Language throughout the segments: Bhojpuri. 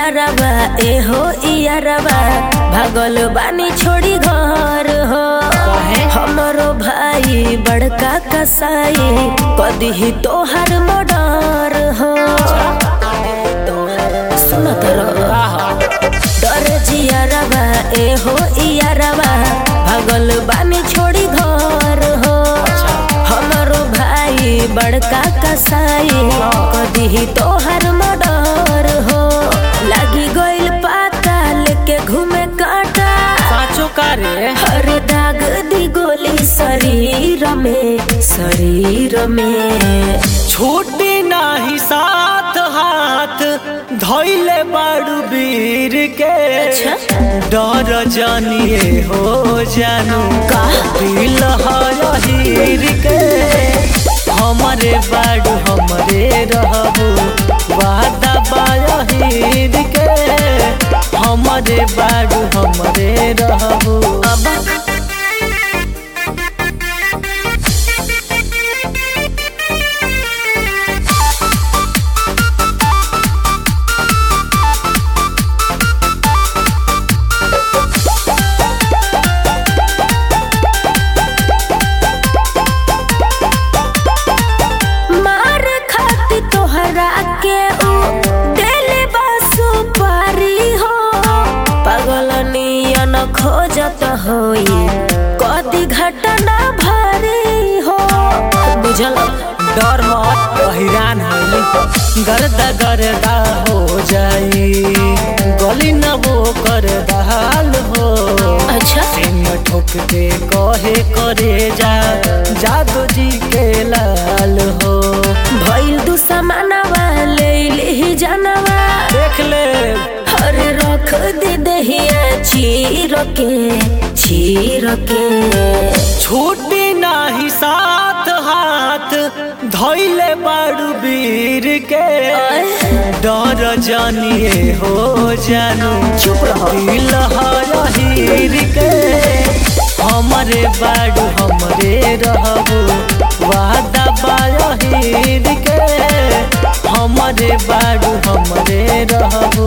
जियारबा ए हो इयारबा भागल बानी छोड़ी घर हो हमरो भाई बड़का कसाई कदी तोहर मर्डर हो सुनत रहो डर जियारबा ए हो इयारबा भागल बानी छोड़ी घर हो हमरो भाई बड़का कसाई कदी तोहर मर्डर हो लागी गइल पाता लेके घूमे काटा साचो का रे हर दाग दी गोली शरीर में शरीर में छूटी नाही साथ हाथ धैले बाड़ू वीर के अच्छा। डर जानिए हो जानू का? दिल हीर के हमरे बाड़ू हमरे रहबू वादा बाहीर के हमरे बाड़ू हमरे रहबू अब मार खाती तोहरा के ऊ देले बा सुपारी हो पागल नियन खोजत होई कदी घटना भारी हो बुझल डर मत हैरान होली गर्दा गर्दा हो जाई गली न वो कर दाल हो अच्छा सिंह ठोक के कहे करे जा जादू जी के लाल हो भइल दू समानवा ले ली जानवा देख ले हर रख दे दहिया चीर के चीर के छूटी नाही साथ हाथ धैले बाड़ू वीर के डर जानिए हो जानू चुप रहो। दिल हीर के हमरे बाड़ू हमरे रहबू वादा बाहीर के हमरे बाड़ू हमरे रहबू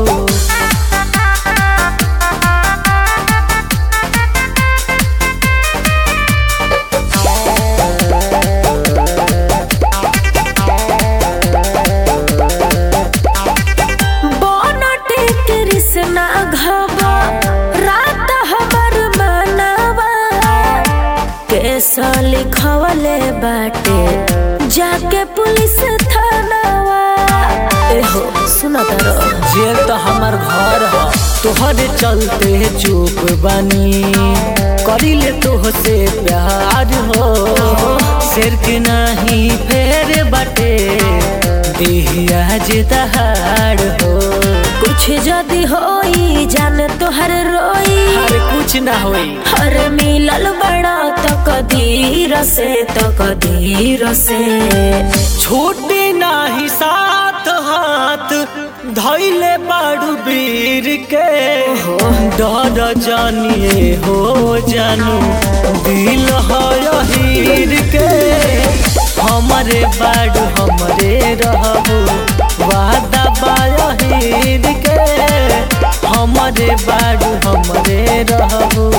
बनटे कृष्णा घबा रात हमर मनवा केस लिखवले बाटे जाके पुलिस थानावा एहो सुना तारो जेल तो हमार घर ह तोहरे चलते चुप बनी करी ले तोहसे प्यार हो सिर के नहीं फेर बाटे देहिया जे दहाड़ हो कुछ जदी होई जान तोहर रोई अरे कुछ ना होई हर मिलल बड़ा तो कदीर से तो कदीर से छूटी नाही साथ हाथ धैले बाड़ू वीर के डर जानिए हो जानू दिल हीर के हमरे बाड़ू हमरे रहबू वादा बाहीर के हमरे बाड़ू हमरे रहबू